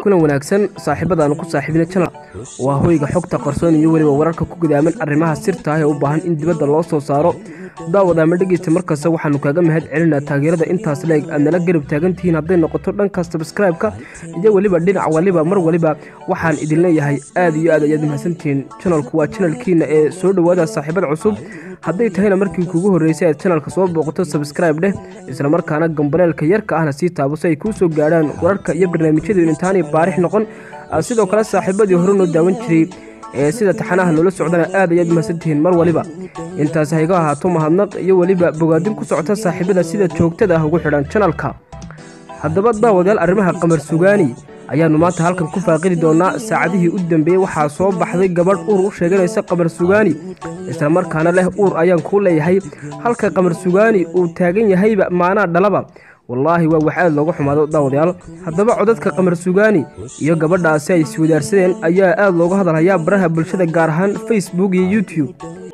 kulan wanaagsan saaxiibadaanu ku saaxiibina janal waa hoyga xogta qarsoon iyo weliba wararka ku gudaaman arrimaha sirta ah ee u baahan in dibadda loo soo saaro daawad ama dhegeysta markasta waxaanu kaaga mahad celinaa taageerada intaas leeg aad nala garab taagantihiin hadday noqoto dhanka sabskraibeka iyo weliba dhinac waliba mar waliba waxaan idin leeyahay aad iyo aad ayaad mahadsantihiin janalku waa janalkiina ee soo dhowaada saaxiibada cusub hadday tahayna markii kugu horreysay aad janalka soo booqato sabskraib dheh islamarkaana gambaleelka yarka ahna sii taabo si ay kuu soo gaadhaan wararka iyo barnaamijyadu intaanay baarix noqon sidoo kale saaxiibadii hore noo daawan jiray ee sida taxanaha noola socdana aad ayaad mahadsantihiin mar waliba intaas hayga ahaato mahadnaq iyo weliba bogaadin ku socota saaxiibada sida joogtada ah ugu xidhan janalka haddaba daawadayaal arrimaha qamar sugaani ayaannu maanta halkan ku faaqidi doonaa saacadihii u dambeeyey waxaa soo baxday gabadh uur u sheeganaysa qamar sugaani islamarkaana leh uur ayaan kuu leeyahay halka qamar sugaani uu taagan yahayba maanaa dhalaba wallaahi waa wax aad looga xumaado daawadayaal haddaba codadka qamar sugaani iyo gabadhaasi ay iswadaarsadeen ayaa aad looga hadalhayaa baraha bulshada gaar ahaan facebook iyo youtube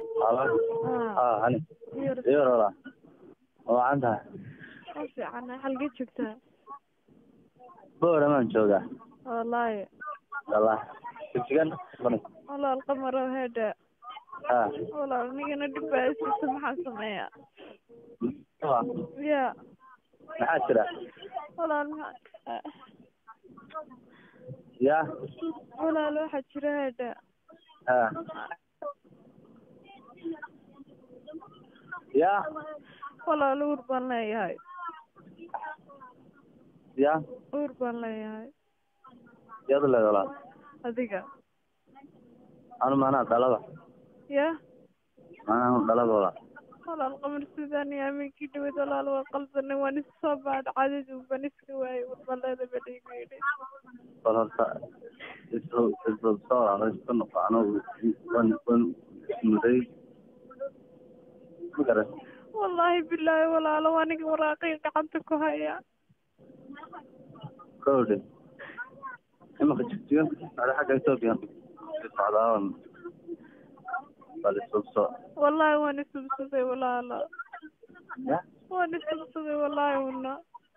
wacan tahay ma fiicana xalgee joogtaa booramaan joogaa wallaahi wallah jigjigan walaal qamaro heedha ha walaal anigana dhib baa isiisa maxaan sameeyaa ya maxaa jira walaal maxaa ya walaal waxaa jira heedha ha ya walaal uur baan leeyahay ya uur baan leeyahay yaad leed walaal adiga anu maanaa dhalada ya maanaa dhalada walaal walaal qamar suudaan iyo aminkii dhaweyd walaal waa qaldanay waan isu soo baadha cadadu baan iska waayay warbaleeda badhiigu yidhi bal horta isu isu soo walaalo isku noqo anugu wan wan muday ma garan wallaahi bilaahi walaalo aniga waraaqay gacanta ku haya kowdhe imaka jigjigan ada xagga etoobiya socdaawan bal isubso wallaahi waan isubsaday walaalo ya waan isubsaday wallaahi una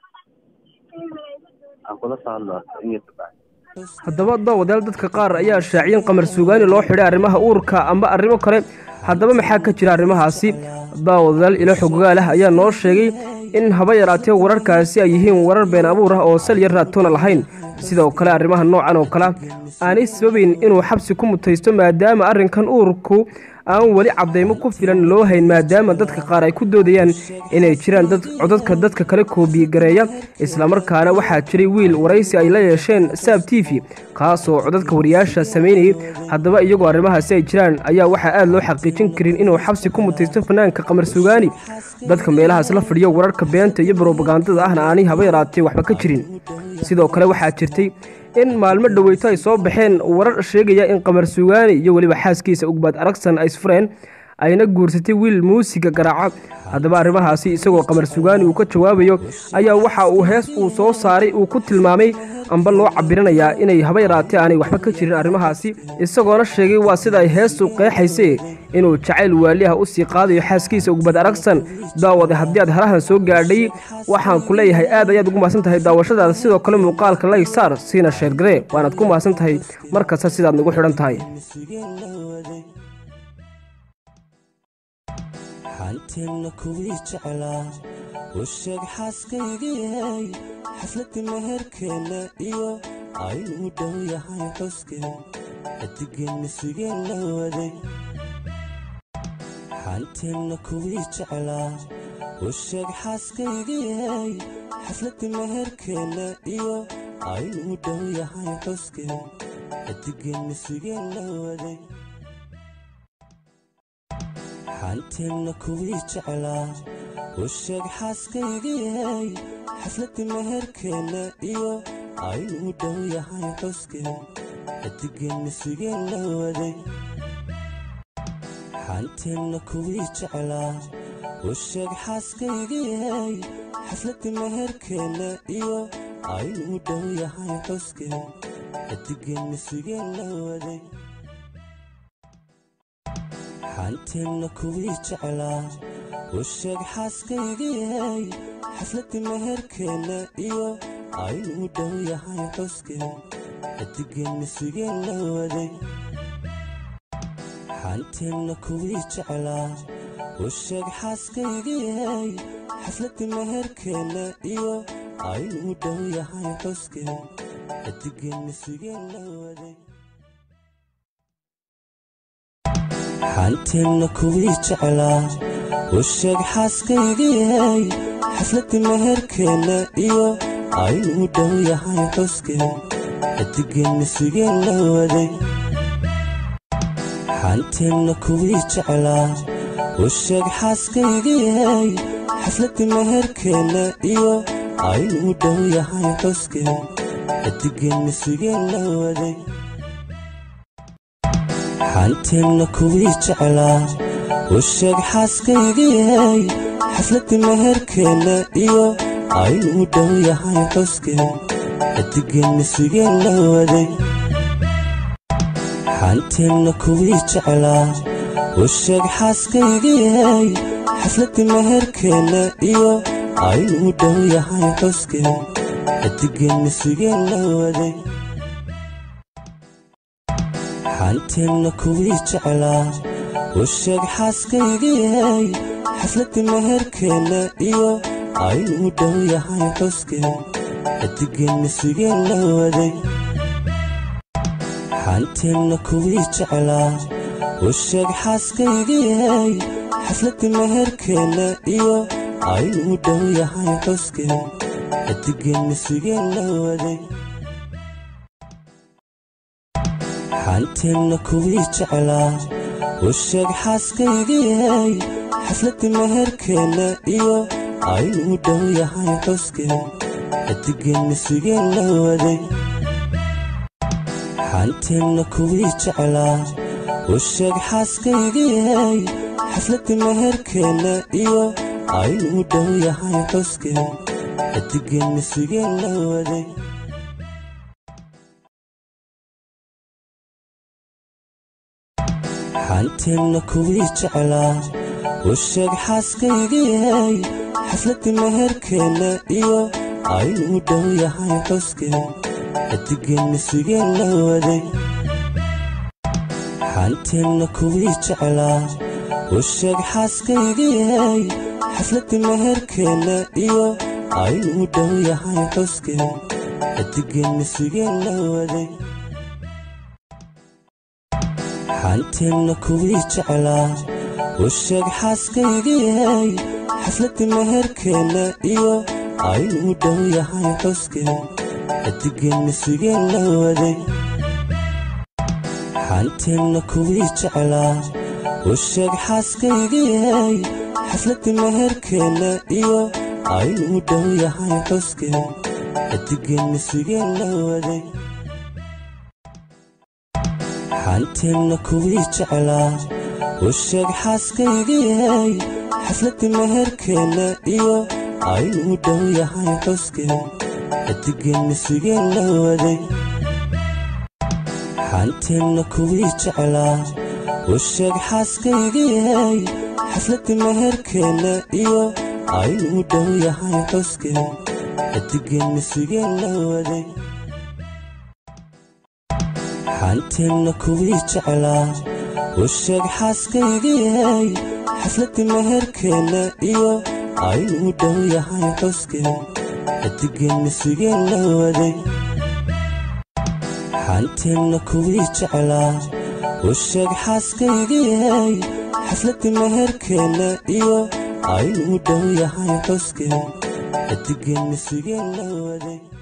aan kula soo hadlo in yar kabacdi haddaba daawadayaal dadka qaar ayaa shaaciyeen qamar sugaani loo xidhay arrimaha uurka amba arrimo kale haddaba maxaa ka jira arrimahaasi daawadayaal ilo xogogaal ah ayaa noo sheegay in haba yaraatee wararkaasi ay yihiin warar been abuur ah oo sal yar raatoona lahayn sidoo kale arrimaha noocan oo kale aanay sababayn inuu xabsi ku mutaysto maadaama arrinkan uurku aan weli caddaymo ku filan loo hayn maadaama dadka qaar ay ku doodayaan inay jiraan dad codadka dadka kale koobigareeya islamarkaana waxaa jiray wiil waraysi ay la yeesheen saab t v kaasoo codadka wariyaasha samaynayay haddaba iyagoo arrimahaasi ay jiraan ayaa waxaa aad loo xaqiijin karin inuu xabsi ku mutaysto fanaanka qamar sugaani dadka meelahaas la fadhiyo wararka beenta iyo brobagandada ahna aanay haba yaraatee waxba ka jirin sidoo kale waxaa jirtay in maalmo dhoweyto ay soo baxeen warar sheegaya in qamar sugaani iyo weliba xaaskiisa ugbaad aragsan ay isfureen ayna guursatay wiil muusiga garaaca haddaba arrimahaasi isagoo qamar sugaani uu ka jawaabayo ayaa waxa uu hees uu soo saaray uu ku tilmaamay amba loo cabiranayaa inay haba yaraatee aanay waxba ka jirin arrimahaasi isagoona sheegay waa sida ay heestu qeexayse inuu jacayl waaliha u sii qaadayo xaaskiisa ugbad aragsan daawade haddii aad halahan soo gaadhay waxaan ku leeyahay aad ayaad ugu mahadsan tahay daawashadaada sidoo kale muuqaalka layg saar siina sheergaree waanaad ku mahadsan tahay mar kasta sidaad nagu xidhan tahay xanteenna kuwii jeclaa u sheeg xaaskayga yahay xafladda meherkeenna iyo aynuu dhow yahay xuskeen xidigeenna sugeen la waday xanteenna kuwii jeclaa u sheeg xaaskayga yahay xafladda meherkeenna iyo aynuu dhow yahay xuskeen xidigeenna sugeen la waday xanteenna kuwii jeclaa u sheeg xaaskayga yahay xafladda meherkeenna iyo aynuu dhow yahay xuskeen xidigeenna sugeen la waday xanteenna kuwii jeclaa u sheeg xaaskayga yahay xafladda meherkeenna iyo aynuu dhow yahay xuskeen xidigeenna sugeen la waday xanteenna kuwii jeclaa u sheeg xaaskayga yahay xafladda meherkeenna iyo aynuu dhow yahay xuskeen xidigeenna sugeen la waday xaanteenna kuwii jeclaa u sheeg xaaskaygiyay xafladda meherkeenna iyo aynuu dhow yahay xuskeen xidigeenna sugeen la waday xaanteenna kuwii jeclaa u sheeg xaaskaygiyay xafladda meherkeenna iyo aynuu dhow yahay xuskeen xidigeenna sugeen la waday xaanteenna kuwii jeclaa u sheeg xaaskaygiyay xafladda meherkeenna iyo aynuu dhow yahay xuskeen xidigeenna sugeen la waday xaanteenna kuwii jeclaa u sheeg xaaskaygiyay xafladda meherkeenna iyo aynuu dhow yahay xuskeen xidigeenna sugeen la waday xaanteenna kuwii jeclaa u sheeg xaaskaygiyay xafladda meherkeenna iyo aynuu dhow yahay xuskeen xidigeenna sugeen la waday xaanteenna kuwii jeclaa u sheeg xaaskaygiyay xafladda meherkeenna iyo aynuu dhow yahay xuskeen xidigeenna sugeen la waday xaanteenna kuwii jeclaa u sheeg xaaskaygiyay xafladda meherkeenna iyo aynuu dhow yahay xuskeen xidigeenna sugeen la waday xaanteenna kuwii jeclaa u sheeg xaaskaygiyay xafladda meherkeenna iyo aynuu dhow yahay xuskeen xidigeenna sugeen la waday xaanteenna kuwii jeclaa u sheeg xaaskaygiyay xafladda meherkeenna iyo aynuu dhow yahay xuskeen xidigeenna sugeen la waday xaanteenna kuwii jeclaa u sheeg xaaskaygiyay xafladda meherkeenna iyo aynuu dhow yahay xuskeen xidigeenna sugeen la waday xaanteenna kuwii jeclaa u sheeg xaaskaygiyay xafladda meherkeenna iyo aynuu dhow yahay xuskeen xidigeenna sugeen la waday xaanteenna kuwii jeclaa u sheeg xaaskaygiyay xafladda meherkeenna iyo aynuu dhow yahay xuskeen xidigeenna sugeen la waday xaanteenna kuwii jeclaa u sheeg xaaskaygiyay xafladda meherkeenna iyo aynuu dhow yahay xuskeen xidigeenna sugeen la waday xaanteenna kuwii jeclaa u sheeg xaaskaygiyay xafladda meherkeenna iyo aynuu dhow yahay xuskeen xidigeenna sugeen la waday xaanteenna kuwii jeclaa u sheeg xaaskaygiyay xafladda meherkeenna iyo aynuu dhow yahay xuskeen xidigeenna sugeen la waday xaanteenna kuwii jeclaa u sheeg xaaskaygiyay xafladda meherkeenna iyo aynuu dhow yahay xuskeen xidigeenna sugeen la waday xaanteenna kuwii jeclaa u sheeg xaaskaygiyay xafladda meherkeenna iyo aynuu dhow yahay xuskeen xidigeenna sugeen la waday